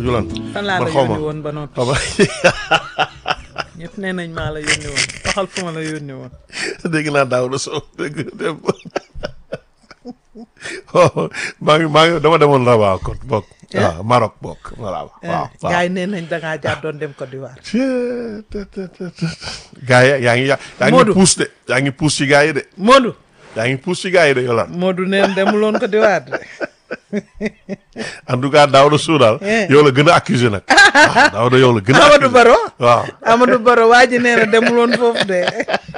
lan fan laa man la xaw ma yónni woon ba noppi xaw ma ñëpp nee nañ maa la yónni woon waxal fu ma la yónni woon dégg naa daaw la soo dégg dem oh maa ngi maa ngi dama demoon Rabat kon bokk. waaw Maroc bokk voilà waaw waaw. gars yi nee nañ dangaa jaar doon dem Côte d'Ivoire gaa yi yaa ngi yaa yaa ngi Modou. puus de yaa ngi puus ci gaa yi de Modou yaa ngi puus ci gaa yi de Yolande Modou nee na demuloon Côte d'Ivoire de en tout cas Daouda Sow daal Eh. yow la gën a accusé nag waaw Daouda yow la gën a Amadou accusé Baro waaw Amadou Baro waa ji nee na demuloon foofu de